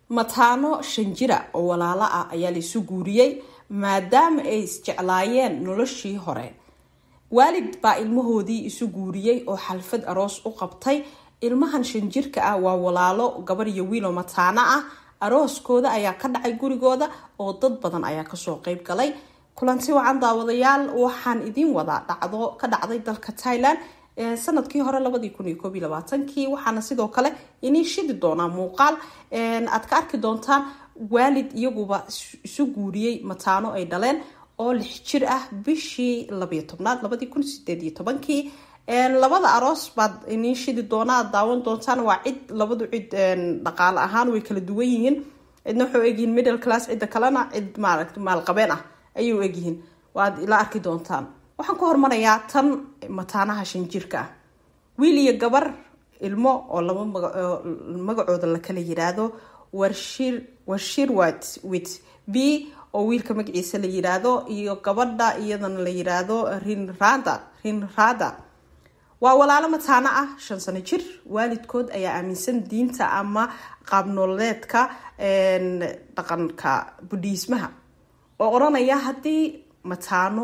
mataano shan jira oo walaalo ah ayaa laisu guuriyey maadaama ay isjeclaayeen noloshii hore waalid baa ilmahoodii isu guuriyey oo xalfad aroos u qabtay ilmahan shan jirka ah waa walaalo gabar iyo wiiloo mataano ah arooskooda ayaa ka dhacay gurigooda oo dad badan ayaa kasoo qeyb galay kulanti wacan daawadayaal waxaan idiin wadaa dhacdo ka dhacday dalka thailand sanadkii hore labadii kun iyo koob iyo labaatankii waxaana sidoo kale inii shidi doonaa muuqaal aad ka arki doontaan waalid iyaguba isu guuriyey mataano ay dhaleen oo lix jir ah bishii labayo tobnaad labadii kun sideed iyo tobankii labada aroos baad inii shidi doonaa aad daawan doontaan waa cid labadu cid dhaqaale ahaan way kala duwan yihiin cidna waxay egyihiin middle class cidda kalena cid maaragta maalqabeen ah ayay u egyihiin waad ila arki doontaan waxaan ku hormarayaa tan mataanaha shan jirka ah wiil iyo gabar ilmo oo laba magacooda la kala yiraahdo warshir warshirwat wit b oo wiilka magaciisa la yiraahdo iyo gabadha iyadana la yiraahdo rinrada rinrada waa walaalo mataano ah shan sano jir waalidkood ayaa aaminsan diinta ama qaabnololeedka dhaqanka budhiismaha oo odhanaya haddii mataano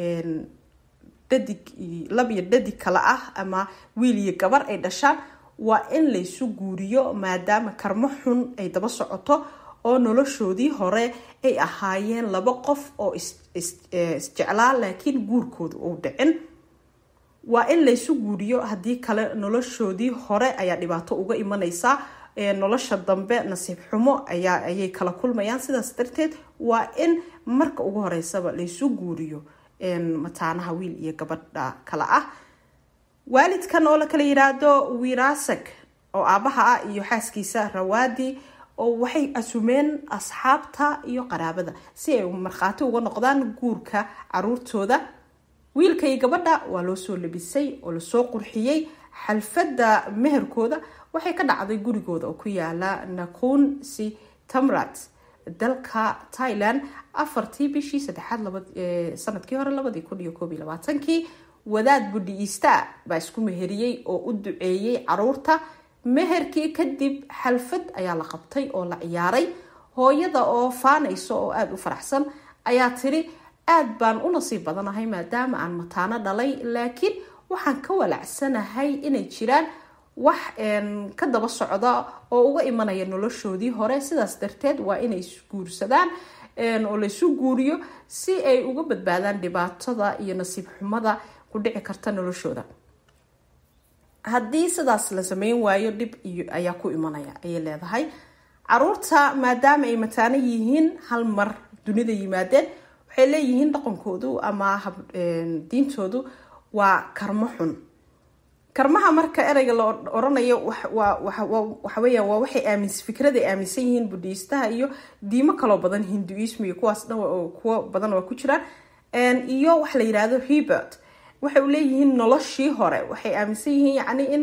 dhadig lab iyo dhadig kale ah ama wiil iyo gabar ay dhashaan waa in laysu guuriyo maadaama karmo xun ay daba socoto oo noloshoodii hore ay ahaayeen laba qof oo isjeclaa laakiin guurkooda uu dhicin waa in laysu guuriyo haddii kale noloshoodii hore ayaa dhibaato uga imaneysaa nolosha dambe nasiib xumo ayaa ayay kala kulmayaan sidaas darteed waa in marka ugu horeysaba laysu guuriyo mataanaha wiil iyo gabadha kale ah waalidkan oo la kala yiraahdo wirasag oo aabaha ah iyo xaaskiisa rawaadi oo waxay asumeen asxaabta iyo qaraabada si ay markhaati uga noqdaan guurka caruurtooda wiilka iyo gabadha waa loo soo labisay oo lasoo qurxiyey xalfadda meherkooda waxay ka dhacday gurigooda oo ku yaala nakun si tamrat dalka thailand afartii bishii saddexaad sanadkii hore labadii kun iyo koob iyo labaatankii wadaad budhiista baa isku meheriyey oo u duceeyey caruurta meherkii kadib xalfad ayaa la qabtay oo la ciyaaray hooyada oo faanayso oo aada u faraxsan ayaa tiri aada baan u nasiib badanahay maadaama aan mataano dhalay laakiin waxaan ka walacsanahay inay jiraan wax ka daba socda oo uga imanaya noloshoodii hore sidaas darteed waa inay isguursadaan oo laysu guuriyo si ay uga badbaadaan dhibaatada iyo nasiib xumada ku dhici karta noloshooda haddii sidaas la sameyn waayo dhib iyo ayaa ku imanaya ayay leedahay caruurta maadaama ay mataano yihiin hal mar dunida yimaadeen waxay leeyihiin dhaqankoodu ama diintoodu waa karmo xun karmaha marka ereyga la oranayo waxaweya waa waxay aamis fikrada aaminsan yihiin budhiistaha iyo diimo kaloo badan hinduism iyo kuwaas dhan kuwo badan waa ku jiraan iyo waxa la yirahdo rebert waxay leeyihiin noloshii hore waxay aaminsan yihiin yacni in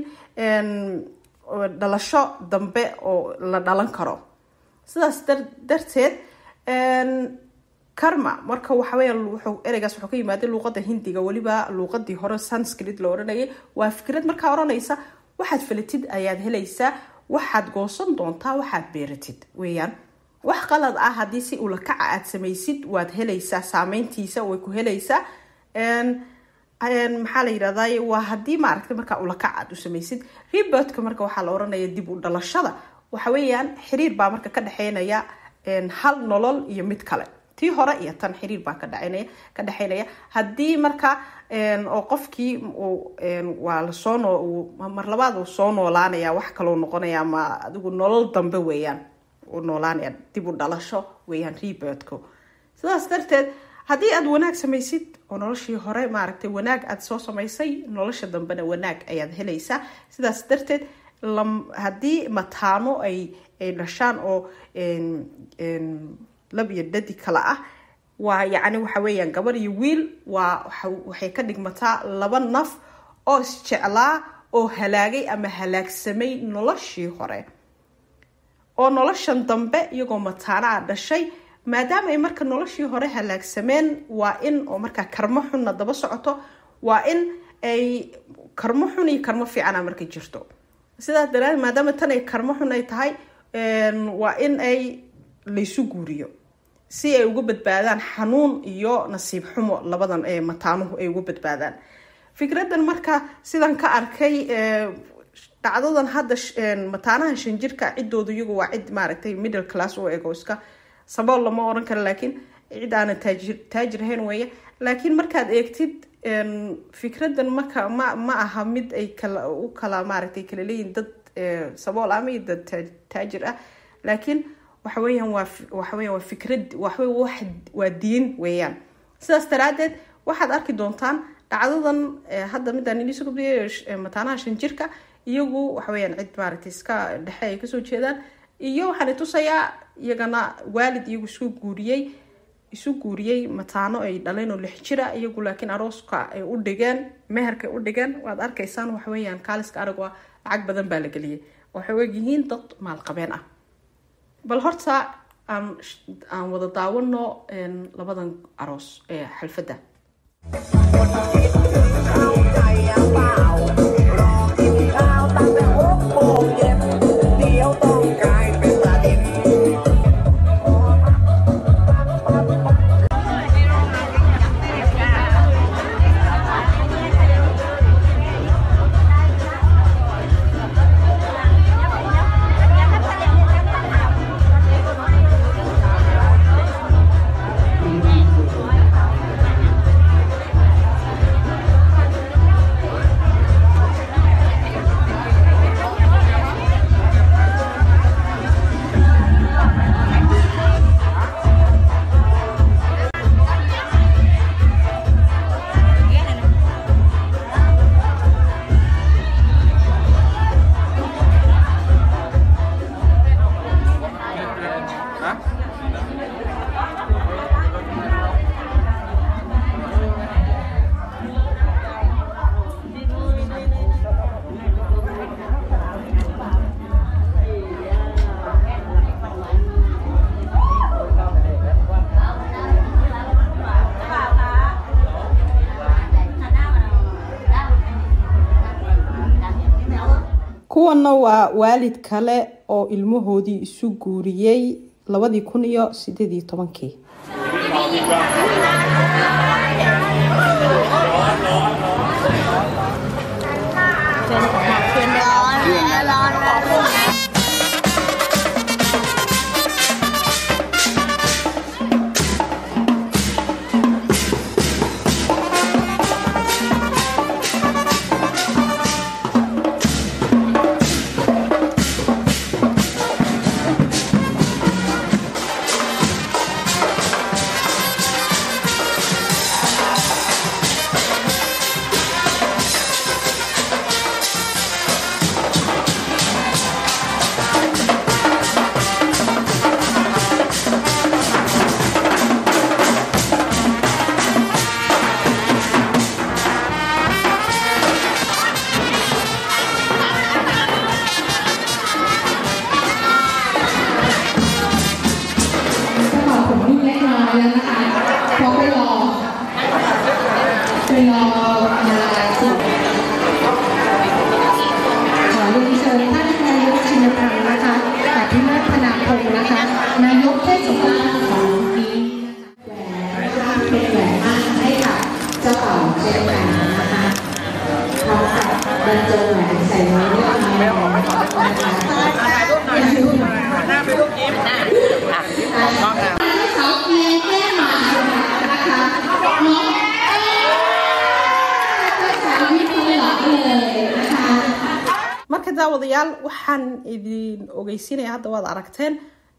dhalasho dambe oo la dhalan karo sidaas darteed karma marka waxaweya ereygaas wuxuu ka yimaaday luuqada hindiga weliba luuqadii hore sanskrit la odhanayay waa fikrad markaa odhanaysa waxaad falatid ayaad helaysaa waxaad goosan doontaa waxaad beeratid weeyaan wax qalad ah haddii si ulakaca aad samaysid waad helaysaa saameyntiisa way ku helaysaa maxaa la yirahday waa haddii maaragtay markaa ulakac aad u samaysid rebertka marka waxaa la oranaya dib u dhalashada waxa weeyaan xiriir baa marka ka dhexeynaya hal nolol iyo mid kale tii hore iyo tan xiriir baa ka dhaceynaya ka dhexeynaya haddii marka oo qofkii waa lasoo noo mar labaad uu soo noolaanaya wax kaloo noqonaya ama adigu nolol dambe weeyaan uu noolaanaya dib u dhalasho weeyaan rebertku sidaas darteed haddii aada wanaag samaysid oo noloshii hore maaragtay wanaag aada soo samaysay nolosha dambena wanaag ayaad helaysaa sidaas darteed haddii mataano ay ay dhashaan oo lab iyo dhadi kale ah waa yacni waxa weeyaan gabar iyo wiil waa waxay ka dhigmataa laba naf oo isjeclaa oo halaagay ama halaagsamay noloshii hore oo noloshan dambe iyagoo mataano a dhashay maadaama ay marka noloshii hore halaagsameen waa in oo markaa karmo xunna daba socoto waa in ay karmo xun iyo karmo fiicana marka jirto sidaas daraadeed maadaama tan ay karmo xun ay tahay waa in ay laysu guuriyo si ay uga badbaadaan xanuun iyo nasiib xumo labadan ee mataanuhu ay uga badbaadaan fikradan marka sidan ka arkay dhacdadan hadda mataanaha shanjirka ciddooda iyagu waa cid maaragtay middle class u ego iska sabool lama oran karo laakiin cid aanan taajir taajir ahayn weeye laakiin markaad eegtid fikradan maka ma ma aha mid ay kala u kala maaragtay kala leeyihin dad sabool ama iyo dad taajir ah laakiin waxa weeyaan waa waxa weeyaan waa fikrad waxwey wax waa diin weeyaan sidaas daraadeed waxaad arki doontaan dhacdadan hadda midaan idiin soo gudbiyay mataanaha shanjirka iyagu waxa weeyaan cid maaragtay iska dhexe ay kasoo jeedaan iyo waxaan itusayaa iyagana waalid iyagu isku guuriyey isu guuriyey mataano ay dhaleen oo lix jira iyagu laakiin arooska ay u dhigeen meherkay u dhigeen waad arkaysaan waxa weeyaan kaaliska arag waa lacag badan baa la geliyay waxay ogyihiin dad maalqabeen ah bal horta aan aan wada daawano labadan aroos ee xalfadda kuwanna waa waalid kale oo ilmahoodii isu guuriyey labadii kun iyo sideed iyo tobankii marka daawadayaal waxaan idin ogeysiinaya hadda waad aragteen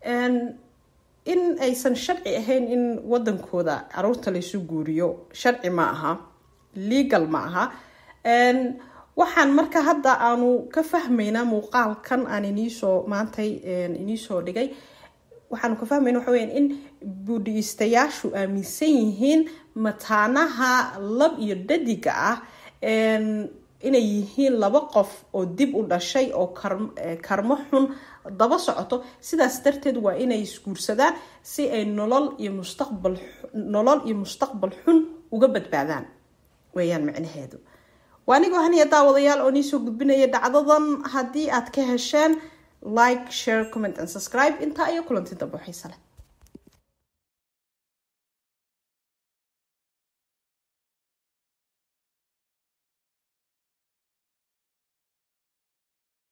in aysan sharci ahayn in wadankooda caruurta laysu guuriyo sharci ma aha legal ma aha waxaan marka hadda aanu ka fahmaynaa muuqaalkan aan iniisoo maantay iniisoo dhigay waxaanu ka fahmayna waxa weyaan in buudhiistayaashu aaminsan yihiin mataanaha lab iyo dhadiga ah inay yihiin laba qof oo dib u dhashay oo karmo xun daba socoto sidaas darteed waa inay isguursadaan si ay nolol iyo mustaqbal nolol iyo mustaqbal xun uga badbaadaan weeyaan macnaheedu waa anigoo haniya daawadayaal oo niisoo gudbinaya dhacdadan haddii aad ka hesheen like share comment and subscribe intaa iyo kulanti dambe xiise leh